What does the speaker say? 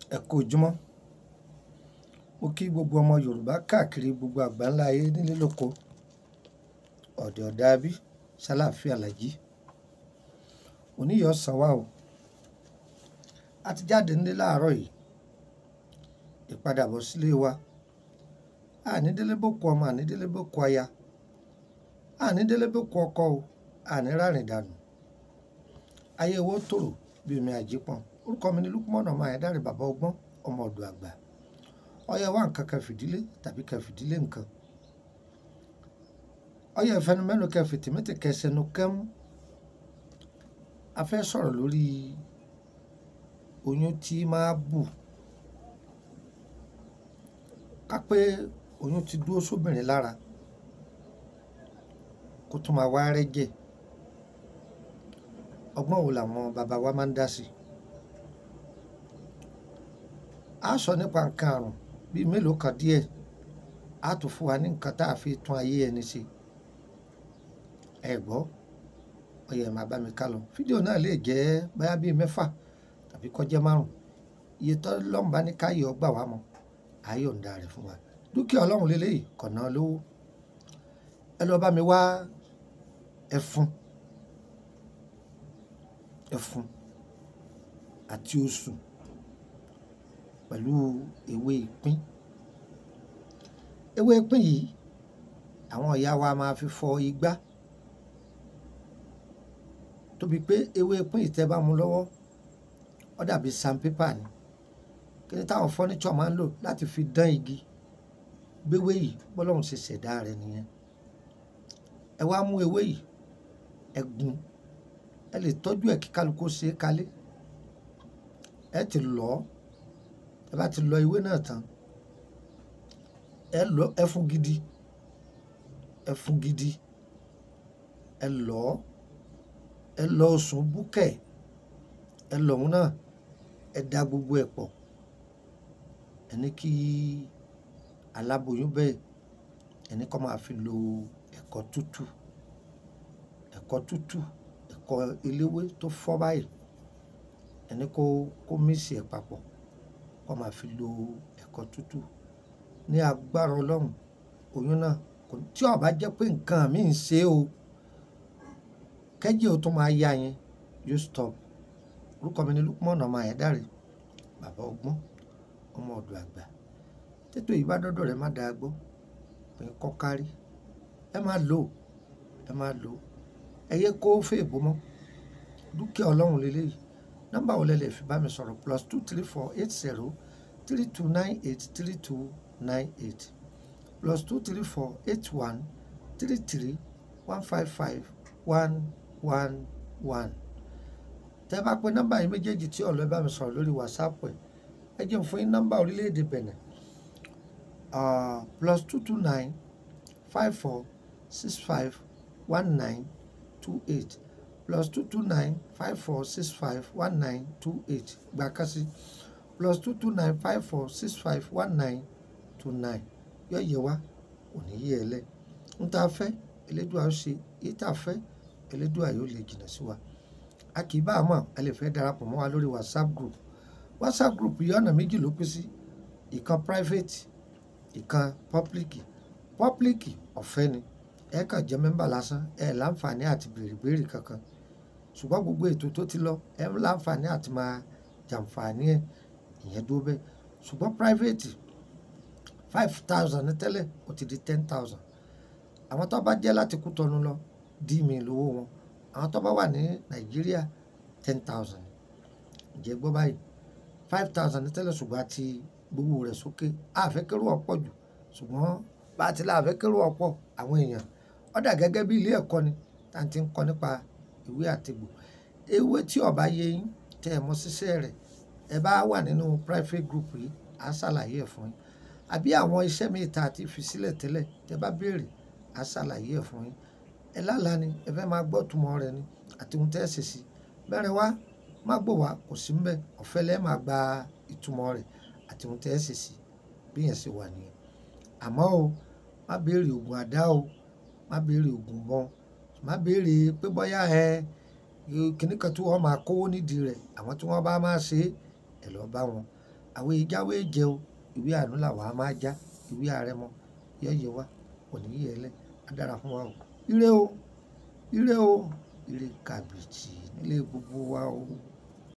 ẹ kú ojúmọ́ mo kí gbogbo ọmọ yorùbá káàkiri gbogbo àgbáńlá ayé nílé lóko ọ̀dẹ̀ ọ̀dàbí ṣàlàáfíà làjí oníyọ̀ sàn wá o a ti jáde nílé láàárọ̀ yìí ìpadàbọ̀ sílé wa ànídélé bòkú ọmọ ànídélé bòkú aya ànídélé bòkú ọkọ o àníràrìn dànù ayé owó tòrò bí omi àjípọn orúkọ mi ni lukumọ̀nà ọmọ àyẹ̀dáre bàbá ọgbọ́n ọmọ ọ̀dọ̀ àgbà ọyẹ wá nǹkan kan fìdílé tàbí kan fìdílé nǹkan ọyẹ ìfẹnumẹ́nu kan fìtìmẹ́tì kẹsẹ̀nu kẹ́mú a fẹ́ sọ̀rọ̀ lórí oyún tí máa bù ká pé oyún ti dúró sóbìnrin lára kó tún máa wá rẹ́jẹ̀ ọgbọ́n wo làwọn bàbá wa máa ń dá sí a sọ nípa nǹkan àrùn bíi mélòó kan díẹ̀ a tún fún wa ní nǹkan tá a fi tún ayé ẹni ṣe ẹ gbọ́ ọyẹ máa bá mi ká lọ fídíò náà lè jẹ́ báyà bíi mẹ́fà tàbí kọjá márùn iye tó lọ́nba ní káyọ̀ gbà wá mọ́ ayọ̀ ń da rẹ̀ fún wa dúkìá ọlọ́run lélẹ́yìí kọ̀nà lówó ẹ lọ bá mi wá ẹfun ẹfun àti oṣù pẹ̀lú ewé ìpín ewé ìpín yìí àwọn ìyá wa máa fi fọ igbá tóbi pé ewé ìpín yìí tẹ́ bá mú lọ́wọ́ ó dàbí sandpaper ni kí ni táwọn fọ́níṣọ̀ máa ń lò láti fi dán igi gbéwé yìí bọ́lọ́run ṣe ṣẹ̀dá rẹ̀ nìyẹn ẹ wá mú ewé yìí ẹ gún ẹ lè tọ́jú ẹ̀ kí kálukú ṣe é kalẹ̀ ẹ ti lọ̀ ọ́ ẹ bá ti lọ ewé náà tán ẹ lọ ẹ fún gidi ẹ fún gidi ẹ lọ̀ ọ́ ẹ lọ sùn búkẹ̀ ẹ lọ̀ ọ́n náà ẹ da gbogbo ẹ̀ pọ̀ ẹ ní kí aláboyún bẹ́ẹ̀ ẹ ní kó máa fi lo ẹ̀kọ́ tútù ẹ̀kọ́ tútù ẹ̀kọ́ eléwé tó fọ́ báyìí ẹ ní kó kó mísì ẹ̀ papọ̀ kó máa fi lo ẹ̀kọ́ tútù ní agbára ọlọ́run oyún náà kò tí ó bá jẹ́ pé nǹkan mi ń ṣe o kẹ́jì ó tún máa yá yẹn yóò stop orúkọ mi ni Lukman ọmọ Ayédáre bàbá ọgbọ́n ọmọ ọ̀dọ̀ àgbà tètò yìí bá dọ́dọ̀ rẹ̀ má dáa gbọ́ pé kọ́ kárí ẹ máa lò ẹ máa lò ẹ yẹ kó fèèbó mọ́ dúkìá ọlọ́run lélẹ́yìí nọ́mbà wo lẹ lè fi bá mi sọ̀rọ̀ plus two three four eight zero three two nine eight three two nine eight plus two three four eight one three three one five five one one one tẹ́ bá pé nọ́mbà yìí méjèèjì tí ọ̀lọ́ bá mi sọ̀rọ̀ lórí whatsapp ẹ̀ ẹ jẹ́ fún yín nọ́mbà orílẹ̀-èdè Benin uh, plus two two nine five four six five one nine two eight plus two two nine five four six five one nine two eight gba kasi plus two two nine five four six five one nine two nine yọ yẹ wá òní yẹ ẹ lẹ ń tá a fẹ́ Elédùà ó ṣe èyí tá a fẹ́ Elédùà yóò lè jìnnà sí wa a kì í bá a mọ̀ ẹ lè fẹ́ darapọ̀ mọ́ wa lórí whatsapp group whatsapp group yìí ọ̀nà méjì ló pín sí ìkan private ìkan public public ọ̀fẹ́ ni ẹ kàn jẹ́ mẹ́mbà lásán ẹ láǹfààní àti béèrè béèrè kankan ṣùgbọ́n gbogbo ètò tó ti lọ ẹ láǹfààní àti máa jàǹfààní ẹ ìyẹn dúró bẹ́ẹ̀ ṣùgbọ́n private five thousand ní tẹ́lẹ̀ ó ti di ten thousand àwọn tó bá jẹ́ láti kú tọnu lọ dí mi lówó wọn àwọn tó bá wà ní nàìjíríà ten thousand ǹjẹ́ gbọ́ báyìí five thousand ní tẹ́lẹ̀ ṣùgbọ́n àti gbowó rẹ̀ sókè àfẹ́kẹ́rù ọ̀pọ̀ jù ṣùgbọ́n bá a ti la àfẹ́kẹ́rù ọ̀pọ̀ àwọn èèyàn ó dà gẹ́gẹ́ bí ilé ẹ̀kọ́ ni tá à ń ti ń kọ́ nípa ìwé àtìgbò ewé tí ó bá yé yín tẹ́ ẹ mọ̀ ṣiṣẹ́ rẹ̀ ẹ bá wà nínú private group yìí á ṣàlàyé ẹ̀ fún yín àbí àwọn iṣẹ́ míì tá a ti fi sílẹ̀ tẹ́lẹ̀ tẹ́ bá béèrè á ṣàlàyé ẹ̀ fún yín ẹ lálàá ni ẹ fẹ́ máa gbọ́ túmọ̀ rẹ̀ ni àti ohun tẹ́ ẹ ṣe sí bẹ́rẹ̀ wá má gbọ́ wá kò sí mbẹ́ ọ̀fẹ́ lẹ́ẹ̀ máa gba ìtumọ̀ rẹ̀ àti ohun tẹ́ ẹ ṣe sí bí yẹn ṣe wà nìyẹn àmọ́ o má béèrè oògùn àdá o má béèrè oògùn mọ́ má béèrè pé bóyá ẹ kìnnì kan tí wọ́n máa kówó nídìí rẹ̀ àwọn tí wọ́n bá máa ṣe é ẹ lọ bá wọn àwọn ìjáwé jẹ o ìwé àánú làwọn á máa já ìwé àrẹ̀mọ yẹyẹ wa kò ní yẹ ẹlẹ á dára fún wa o ire o ire o ire kàbìtì nílé gbogbo wa o.